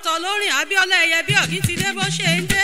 sọ lórin abíọ́lá ẹyẹ bí ọ̀gí ti dé bó ṣe ń dé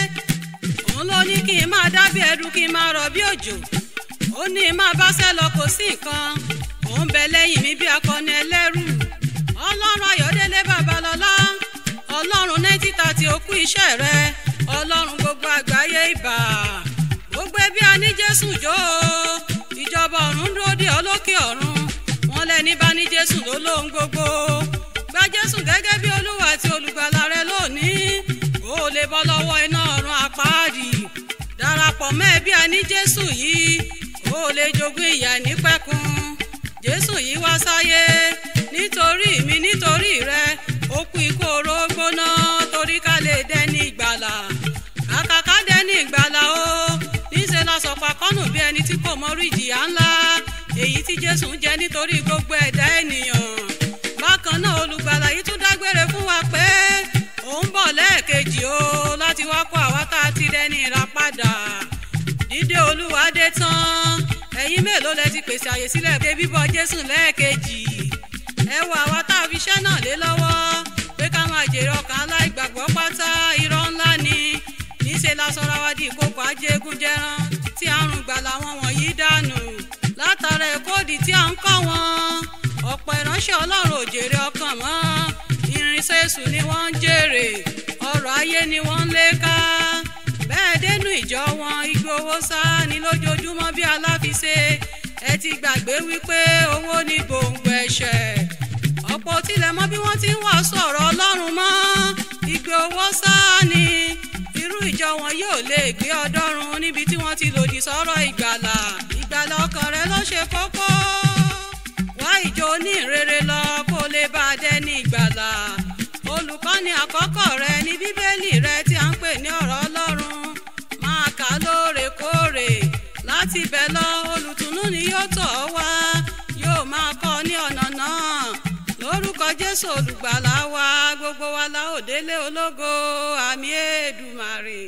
òun ló ní kí n máa dábí ẹdun kí n máa rọ̀ bí òjò ó ní máa bá sẹ́ lọ kò sí nǹkan òun bẹ lẹ́yìn mi bí akọni ẹlẹ́rù ọlọ́run ayọ̀délé babalọ́lá ọlọ́run náítì tàti òkú iṣẹ́ rẹ ọlọ́run gbogbo àgbáyé ìbà gbogbo ẹbí a ní jésù jó o ìjọba ọ̀run dúró dé ọlọ́kè ọ̀run wọn lẹ́ni bá ní jésù ló lóhun gbogbo gba jésù gẹ́gẹ́ bí olúwa àti olùgbàlà rẹ lónìí kó o lè bọ́ lọ́wọ́ iná ọ̀run àpáàdì darapọ̀ mọ́ ẹbí a ní jésù yìí kó o lè jogún ìyà nípẹ̀kun jésù yìí wá sáyé nítorí mi nítorí rẹ ó kú ikú oró gbóná torí ká lè dẹni ìgbàlà kàkà ká dẹni ìgbàlà o níṣẹ́ la sọ̀pà kọ́nù bí ẹni tí kò mọ orí ìjìyà ńlá èyí tí jésù ń jẹ nítorí gbogbo ẹ̀dá ènìyàn bákan náà olùgbàlà yìí tún dágbére fún wa pé òun bọ̀ lẹ́ẹ̀kejì o láti wá kó àwa tá a ti dẹni ìràpadà dídé olúwa dé tán ẹ̀yin mélòó lẹ ti pèsè àyè sílẹ̀ pé bíbọ̀ jésù lẹ́ẹ̀kejì ẹ wo àwa tá a fi iṣẹ́ náà lé lọ́wọ́ pé ká máa jèrè ọkàn aláìgbàgbọ́ pátá irọ́ ńlá ni níṣẹ́ la sọra wa di ìkókò ajégúnjẹran tí àrùn gbà làwọn wọ̀nyí dànù látara ẹ̀kọ́ọ̀dì tí à ń kọ́ wọn ọ̀pọ̀ ìránṣẹ́ ọlọ́run ò jèrè ọkàn mọ́ irinṣẹ́ èṣù ni wọ́n ń jèrè ọrọ̀ ayé ni wọ́n ń lé ká bẹ́ẹ̀ dénú ìjọ wọn igbó owó sá ni lójoojúmọ́ bí aláfiṣe ẹ ti gbàgbé wípé owó ní gbòǹgbò ẹ̀ṣẹ̀ ọ̀pọ̀ tilẹ̀ mọ́ bí wọ́n ti ń wàásù ọ̀rọ̀ ọlọ́run mọ́ igbó owó sá ni irú ìjọ wọn yóò lè gbé ọdọ́run níbi tí wọ́n ti lòdì sọ́rọ̀ ìgbàlà ìgbàlà ọkàn rẹ ló ṣe kókó wá ìjọ onírere lọ kó lè bá a dẹni ìgbàlà olùkọ́ni àkọ́kọ́ rẹ ní bíbélì rẹ tí a ń pè ní ọ̀rọ̀ ọlọ́run máa kà á lóòrèkóòrè láti bẹ̀ lọ olùtùnú ni yóò tọ̀ ọ́ wá yóò máa kọ́ ọ ní ọ̀nà náà lórúkọ jésù olùgbàlà wa gbogbo wa la ó délé ológo àmì èdùmàrè.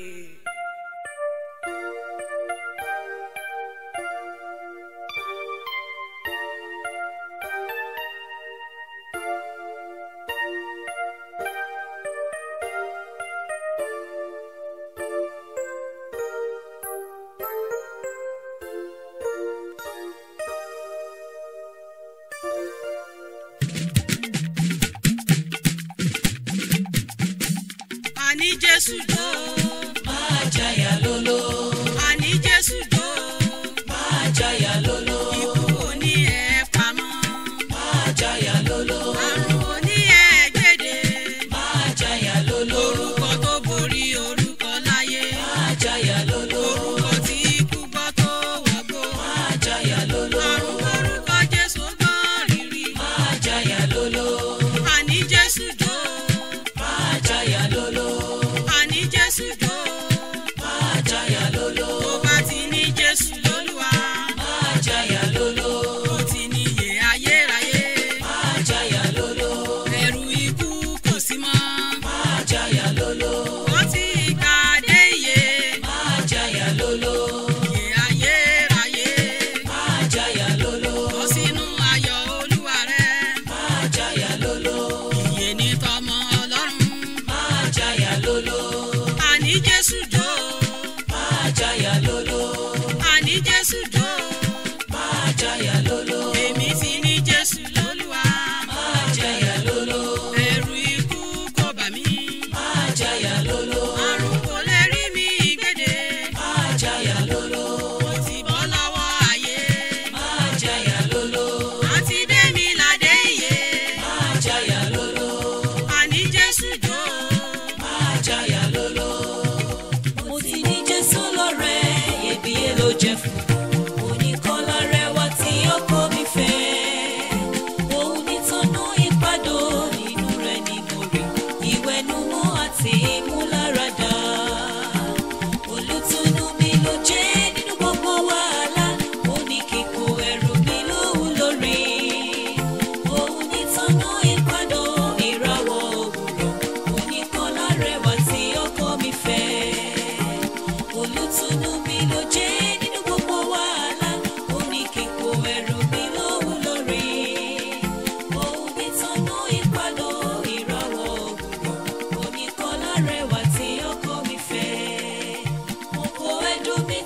àní jésù jó máa jayà lóló àní jésù jó máa jayà lóló ikú òní ẹ̀ pamọ́ máa jayà lóló àrùn òní ẹ̀ gbèdé máa jayà lóló orúkọ tó borí orúkọ láyé máa jayà lóló orúkọ tí ikú gbọ́ tó wọgbó máa jayà lóló àrùn orúkọ jésù gbọ́n rírì máa jayà lóló àní jésù jó máa jayà lóló àní jésù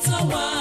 tọ́ wa